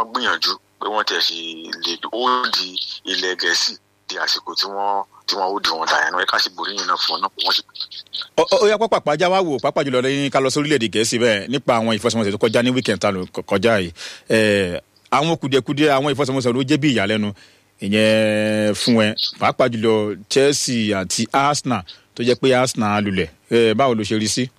wọ́n gbìyànjú pé wọ́n tẹ̀ fi lè ó di ilẹ̀ gẹ̀ẹ́sì di àsìkò tí wọ́n tí wọ́n ó di wọn dàyẹn náà ẹ ká sì borí yìí náà fún ọ náà pé wọ́n sì Ó- ó ó yá pápá pàjá wá wò pápá jùlọ lẹ́yìn ká lọ sí orílẹ̀-èdè gẹ̀ẹ́sì bẹ́ẹ̀ nípa àwọn ìfọsọmọsẹ̀ tó kọjá ní weekend tá ló kọ- kọjá yìí Ẹ̀, àwọn kùdìẹ̀kudiẹ àwọn ìfọsọmọsẹ̀ ló jẹ́ bí ìyàlẹ́nu ìyẹn fún ẹ pàápàá jùlọ Chelsea àti Arsenal tó jẹ́ pé Arsenal lulẹ̀ Ẹ̀, báwo ló ṣe rí sí.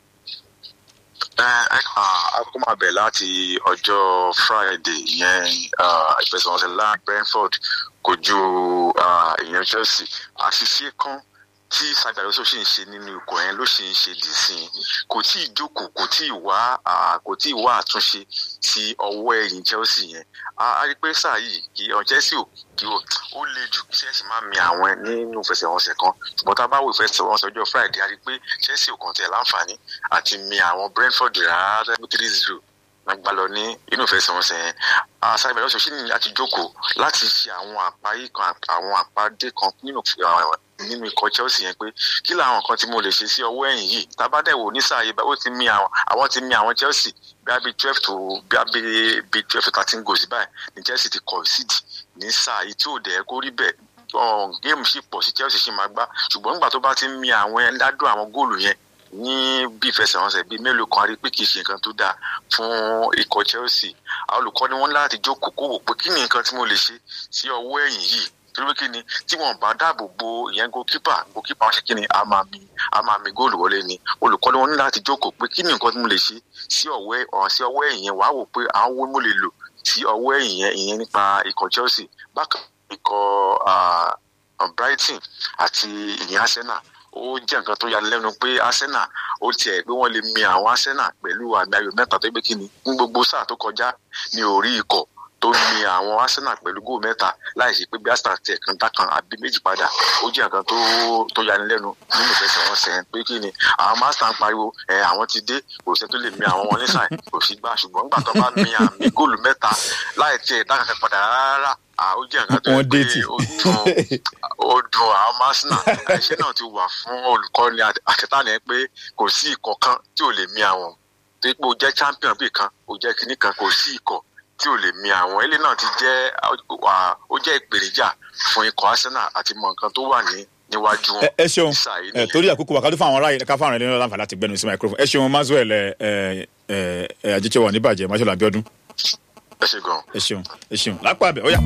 ẹ ẹ a kó máa bẹ̀ láti ọjọ́ friday ìyẹn ah, ìfẹsẹ̀wọnsẹ̀ láàrin brentford kojú ah, ìyẹn chelsea àṣìṣe kan tí sàgbàlóso ṣì ń ṣe nínú ikọ̀ yẹn ló ṣì ń ṣe dì sí i kò tí ì jókòó kò tí ì wá ah, kò tí ì wá àtúnṣe sí ọwọ́ ẹ̀yìn chelsea yẹn a a rí i pé sáà yìí kí ọ chelsea ò kí o ó le jù kí chelsea máa mi àwọn ẹ nínú ìfẹsẹ̀wọnsẹ̀ kan ṣùgbọ́n tá a bá wo ìfẹsẹ̀wọnsẹ̀ ọjọ́ friday a rí i pé chelsea ò kàn tẹ̀ láǹfààní àti mi àwọn brentford rárá tẹ́gbẹ́ three zero náà gbá lọ ní inú ìfẹsẹ̀wọnsẹ̀ yẹn àṣàbẹ̀ lọ́sọ̀ sí ni láti jókòó láti ṣe àwọn àpáyé kan àwọn àpàdé kan nínú àwọn- nínú ikọ̀ chelsea yẹn pé kí làwọn nǹkan tí mo lè ṣe sí ọwọ́ ẹ̀yìn yìí tábàdẹ̀wò ní sáà yìí bá ó ti mi àwọn àwọn ti mi àwọn chelsea bí a bí twelve to bí a bí bí twelve to thirteen goals báyìí ní chelsea ti concede ní sáà yìí tí ò dẹ̀ kó rí bẹ́ẹ̀ ọ̀hún, géèmù sì pọ̀ sí chelsea sì máa gbá ṣùgbọ́n nígbà tó bá ti ń mi àwọn ẹ̀ ládùn àwọn góòlù yẹn ní bí ìfẹsẹ̀wọnsẹ̀ bíi mélòó kan a rí pé kì í ṣe nǹkan tó dáa fún ikọ̀ chelsea àwọn olùkọ́ni wọn ní láti jókòó kó wò pé kí ni nǹkan tí mo lè ṣe sí ọwọ́ ẹ̀yìn yìí torí pé kí ni tí wọn bá dáàbò bo ìyẹn goalkeeper goalkeeper wọn ṣe kí ni a máa mi a máa mi góòlù wọlé ni olùkọ́ni wọn ní láti jókòó pé kí ni nǹkan tí mo lè ṣe sí ọwọ́ ọ̀hún sí ọwọ́ ẹ̀yìn yẹn wàá wò pé àwọn wo mo lè lò sí ọwọ́ ẹ̀yìn yẹn ìyẹn nípa ikọ̀ chelsea bákan ikọ̀ ah, brighton àti ìyẹn arsenal ó jẹ́ nǹkan tó yani lẹ́nu pé arsenal ó tiẹ̀ pé wọ́n lè mi àwọn arsenal pẹ̀lú àmì ayò mẹ́ta tó gbé kíni ní gbogbo sáà tó kọjá ní orí ikọ̀ tó mi àwọn arsenal pẹ̀lú góò mẹ́ta láì ṣe pé bí arsenal tiẹ̀ kan dá kan àbí méjì padà ó jẹ́ nǹkan tó tó yani lẹ́nu nínú ìfẹsẹ̀wọnsẹ̀ yẹn pé kíni àwọn master ń pariwo ẹ̀ àwọn ti dé kò sẹ́ tó lè mi àwọn wọn nísàn kò sí gbà ṣùgbọ́n nígbà tó bá mi àmì góòlù mẹ́ta láì tiẹ̀ dá kankan padà rárá à, ó jẹ́ nǹkan tó Wọ́n yẹ dé pé tì. ó dùn ó dùn àwọn arsenal ẹṣẹ náà ti wà fún olùkọ́ni àkẹtàní ẹ pé kò sí ikọ̀ kan tí ò lè mi àwọn tó yẹ pé o jẹ́ champion bíi kan o jẹ́ kinní kan kò sí ikọ̀ tí ò lè mi àwọn ilé náà ti jẹ́ à, ó jẹ́ ìpèníjà fún ikọ̀ arsenal àti mọ nǹkan tó wà ní níwájú wọn ẹ ẹ ṣeun ní sáà yìí ẹ nìyẹn. torí àkókò wàkàtí fún àwọn ará yìí ká fáwọn ẹlẹ́nu láǹfààní láti gbẹnu sí microphone ẹ ṣeun Maxwell ẹ ẹ ẹ ẹ àjíṣẹ́ wà níbàjẹ́ Maxwell Abiodun ẹ ṣe gan. ẹ ṣeun ẹ ṣeun lápá abẹ ọyà.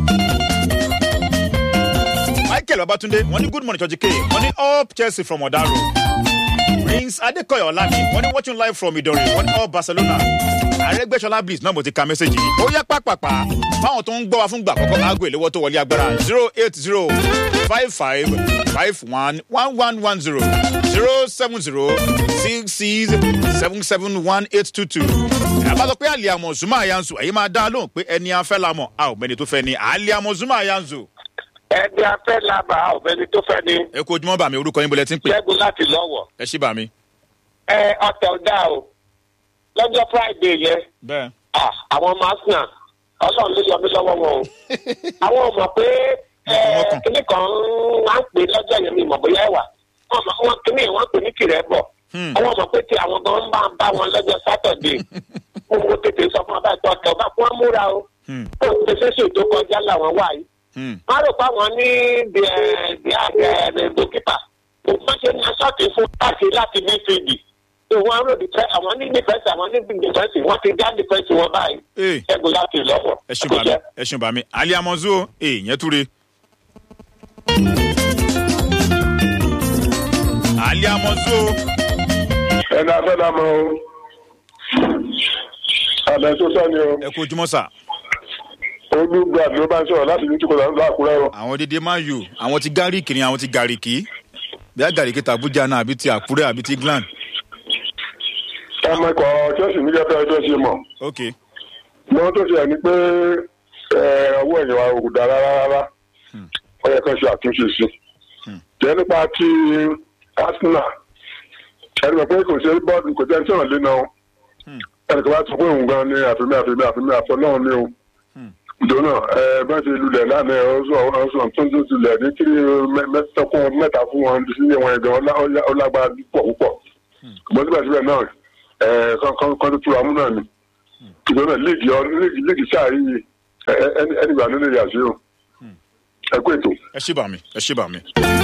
Michael Babatunde wọ́n ní good morning church k wọ́n ní up Chelsea from Odaro Prince Adekoya Olami wọ́n ní watching live from Idori wọ́n ní up Barcelona Arẹ́gbẹ́ṣọlá Bliss náà mo ti ka mẹ́sẹ̀gì yìí ó yá pàpàpà fáwọn tó ń gbọ́ wa fún gbà àkọ́kọ́ aago ìléwọ́ tó wọlé agbára zero eight zero five five five one one one one zero zero seven zero six six seven seven one eight two two àbá sọ pé àlìyàmọ̀ zuma ayanzu ẹ̀yin máa dá lóhùn pé ẹni afẹ́ la mọ̀ a ò mẹ́ni tó fẹ́ ni àlìyàmọ̀ zuma ayanzu ẹni afẹ́ làbà ọ̀fẹ́ni tó fẹ́ ni ẹ kú ojúmọ́ bàmí orúkọ yín bọ́lẹ̀ tí ń pè ṣẹ́gun láti lọ́wọ́. ẹ ṣí bàmí. ẹ ọ̀tẹ̀ ọ̀dà o lọ́jọ́ friday yẹn bẹ́ẹ̀ ah, àwọn ọmọ arsenal ọlọ́run ló yọ mí lọ́wọ́ wọn o. àwọn ò mọ̀ pé ẹ, Wọ́n kàn. kíní kan wá ń pè lọ́jọ́ yẹn mi mọ̀ bóyá ẹ̀wà wọ́n mọ̀ wọ́n kíní wọ́n pè ní kìrẹ́bọ̀. Hmm. àwọn mọ̀ pé tí àwọn gan ń bá ń bá wọn lọ́jọ́ sátọ̀dé mo mo tètè sọ fún ọba ìtọ́ ọ̀tẹ̀ ọba fún wọn múra o. Hmm. ó ti ṣeéṣe tó kọjá làwọn wà yìí Hmm. wọ́n rò pé àwọn ní the the the goalkeeper wọ́n ṣe ní aṣọ́ọ̀tì fún káàkiri láti midfield wọ́n rò di fẹ́ àwọn ní defence àwọn ní big defence wọ́n ti dá defence wọn báyìí ee ṣẹ́gun láti lọ́wọ́. ẹ ṣeun bàmí ẹ ṣeun bàmí àlìyàmọ̀ zu o ee yẹn túre. àlìyàmọ̀ zu o ẹni afẹ́lá mọ́ o àbẹ̀ tó sọ́ni o ẹ kú ojúmọ́ sà olùgbà ló bá ń sọ̀rọ̀ láti ní tukọ̀ lákùrẹ́ o. àwọn dédé máa yò àwọn ti gáríkì ni àwọn ti gàríkì bí a gàríkì tàbújá náà àbí ti àkúrẹ́ àbí ti gland ọmọ ikọ̀ chelsea ní kẹfẹ́ ẹjọ́ ṣe mọ̀ ok mọ́ tó ṣe ní pé ẹ, ọwọ́ ẹ̀yìn wa ò dára rárá ó yẹ kán ṣe àtúnṣe sí jẹ́ nípa ti arsenal ẹni mọ̀ pé kò ṣe bọ́ọ̀lù kò jẹ́ sọ̀rọ̀ lé náà ẹnì kan bá sọ pé òun gan ni àfimí àfimí àfimí àfọlọ́run ni o ìdòwò ẹ bá ṣe lulẹ̀ lánàá ẹ ọsùn ọsùn tó ń tó lulẹ̀ ní kí mẹ́tọ́kùn mẹ́ta fún wọn sílé wọn ẹ̀gbọ́n ó lágbára púpọ̀ púpọ̀ ṣùgbọ́n síbẹ̀síbẹ̀ náà ẹ kọ́ tó tura mú náà ni ìgbọ́n náà léègì ọ léègì léègì sáà yìí ẹ- ẹ- ẹni ẹni gbà ló lè yà sí o ẹ kú ètò. ẹ ṣì bà mí ẹ ṣì bà mí.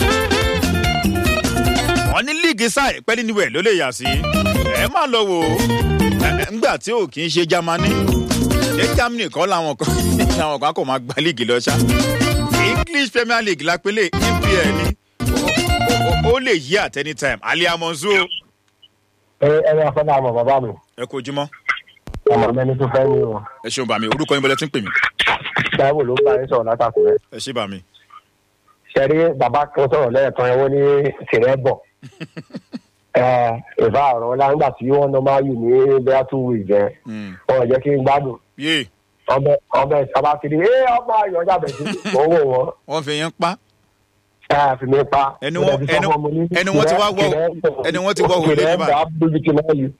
wọ́n ní líìgì sáì pẹ́lí níwẹ̀ ló lè yà sí ẹ má lọ wò ó Ẹ- ẹ, ńgbà tí ò kì í ṣe Jámánì ṣé Germany kọ́ làwọn kan làwọn kan kò máa gba líìgì lọ ṣá English Premier League la pélé EPL ni Ó- ó- ó lè yí at any time Ali Amonzu o. ẹ ẹ máa fẹ́ láàmú bàbá mi ẹ kú ojúmọ́ ọmọ mẹni tó fẹ́ ní o ẹ ṣeun bà mí orúkọ yín bọ́lẹ̀ tí ń pè mí táíwò ló bá yín sọ̀rọ̀ látàkùrẹ́ ẹ ṣe bà mí. ṣẹ́rí bàbá kan sọ̀rọ̀ lẹ́ẹ̀kan ẹ̀wọ́n ní tìrẹ́ bọ̀ ẹ ìfà ọ̀rọ̀ ńlá nígbà tí wọ́n ná máa yù ní bẹ́ẹ̀ two weeks yẹn Hmm. wọn ò jẹ́ kí n gbádùn yé ọbẹ̀ ọbẹ̀ sábà kiri ẹ ọmọ ayọ̀ jábẹ̀ sí owó wọn wọ́n fi yẹn pa ẹ fi mi pa Ẹni wọ́n- ẹni- ẹni wọ́n ti wá wọ́- ẹni wọ́n ti wọ́ òun lé ní tìrẹ́ báyìí. bá bójú tí máa yù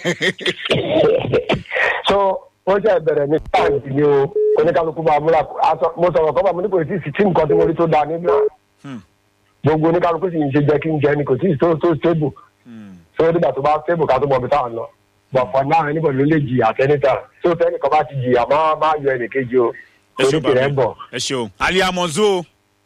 so ó jẹ́ ìbẹ̀rẹ̀ ní káàdì ni o oníkálukú máa múra aṣọ mo sọ̀rọ̀ kọ́ bá mo ní kò sí sí tí nǹkan tí mo rí tó dáa nígbà Hmm. gbogbo oníkálukú sì ń ṣe jẹ́ kí n jẹ́ ni kò sí tó tó stable Hmm. so nígbà tó bá stable ká tó mọ̀ bí táwọn lọ bọ̀fọ̀ náà níbo ló lè jìyà tẹ́nìtà tó tẹ́nìkan bá ti jìyà má má yọ ẹnìkejì o ẹ torí ṣeun bà tìrẹ́ ń mí bọ̀. ẹ ṣeun Ali Amonzu o.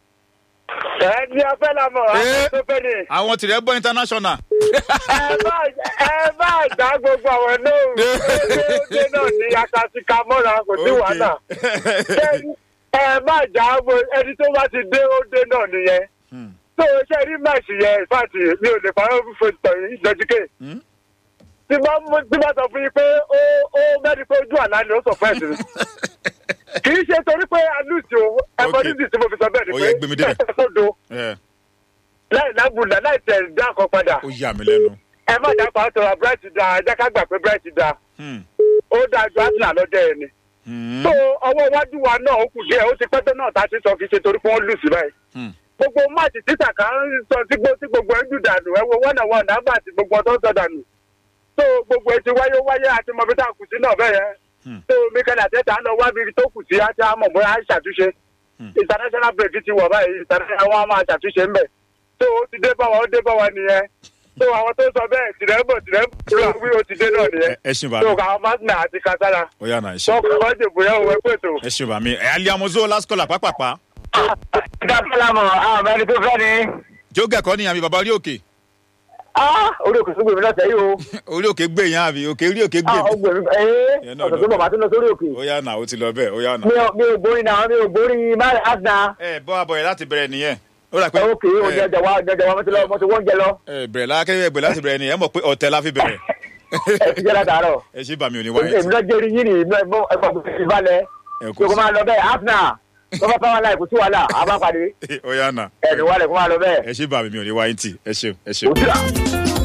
ẹ ní ọfẹ làmọ Ee. àwọn tó fẹ ni. àwọn tìrẹ bọ international. ẹ bá ẹ bá gbá gbogbo àwọn lóhùn déédéé náà ní akatika mọ́ra kò sí wàhálà. Ṣé ẹ má jà á bo ẹni tó bá ti dé ó dé náà nìyẹn. Hmm. tó o ṣe rí máàsì yẹn ìfàtì mi ò lè parọ́ fún ìtàn yìí ìjọ́jíkè. Hmm. tí bá mú- tí bá sọ fún yín pé ó ó mẹ́rin pé ojú àlá ni ó sọ fún ẹ̀sìn. kì í ṣe torí pé alùsì o ẹ̀fọ́ Ok. nídìí tí mo fi sọ bẹ́ẹ̀ ni Ó pé yẹ gbé mi débẹ̀. ẹ̀sẹ̀ sódo Ẹ, láì lábùlà láì tẹ̀ dá kan padà. ó yà mí lẹ́nu. ẹ má dá pa sọ̀rọ̀ bright da ẹ jẹ́ ká gbà pé bright da Hmm. ó dáa ju arsenal lọ́jọ́ yẹn ni. Hmm. tó ọwọ́ iwájú wa náà ó kù díẹ̀ ó ti pẹ́ tó náà tá a ti sọ kì í ṣe torí pé wọ́n lù sí báyìí. Hmm. gbogbo máàcì títà kan ń sọ tí gbó- tí gbogbo ẹ̀ ń dùn dànù ẹ wo one on one nàbà àti gbogbo ọ̀tọ̀ ń sọ dànù. tó gbogbo ẹ̀ ti wáyé ó wáyé àti mọ̀bí tá a kù sí náà bẹ́ẹ̀ yẹn. Hmm. tó mikel àtẹ́tà ń lọ wá bí tó kù sí àti àmọ̀ bóyá á ṣàtúnṣe. Hmm. international break ti wọ̀ báyìí international wọn á máa ṣàtúnṣe ńbẹ̀. tó o ti dé bá wa ó dé bá wa nìyẹn. tó àwọn tó sọ bẹ́ẹ̀ tìrẹ́bọ̀ tìrẹ́bọ̀ wí ó ti dé náà nìyẹn. Ẹ- ẹ ṣeun bà tó mí. àwọn mákìnà àti kasara. ó yà náà ẹ ṣeun. sọ́kùnrin wọ́n dìbò yẹn òwe pètò. ẹ ṣeun bà mí. Ẹ, Ali Amonzu last caller pápápá. dábàlámọ̀ àwọn ẹni tó fẹ́ ni. jógẹ̀ kọ́ ni àmì bàbá orí òkè. orí òkè tó gbèmí lọ́sẹ̀ yìí o. orí òkè gbé yẹn àbí òkè orí òkè gbé Ah, ó mi. gbèmí Ìyẹn ẹ́ náà ọ̀sẹ̀ tó lọ. bọ̀ bá tó lọ sórí òkè. ó yà náà ó ti lọ bẹ́ẹ̀ ó yà náà. mi ò mi ò gbórí náà mi ò gbórí máa àdá. ẹ bọ́ abọ́ yẹn láti bẹ̀rẹ̀ nìyẹn. ó rà pé ókè ó ẹ, jẹjẹ wa jẹjẹ wa mo ti lọ mo ti wọ́n jẹ lọ. ẹ, bẹ̀rẹ̀ lákẹ́rẹ́ bẹ̀rẹ̀ láti bẹ̀rẹ̀ nìyẹn ẹ mọ̀ pé ọ̀tẹ̀ la fi bẹ̀rẹ̀. ẹ ti jẹ́ látàárọ̀. ẹ ṣe bà mí ò ní wáyé èmi tì. náà jẹ́rìí yín ni ìlú ẹ̀gbọ́n ẹ̀gbọ́n kò sí balẹ̀. ẹ kò kò máa lọ bẹ́ẹ̀ àfnà tó bá fáwọn aláìkú sí wàhálà a bá pàdé sí. ó yà náà. ẹ̀ẹ́dùn wálẹ̀ kó máa lọ bẹ́ẹ̀. ẹ ṣe bà mí ò ní wáyé tì. ẹ ṣeun ẹ ṣeun. òtúrà.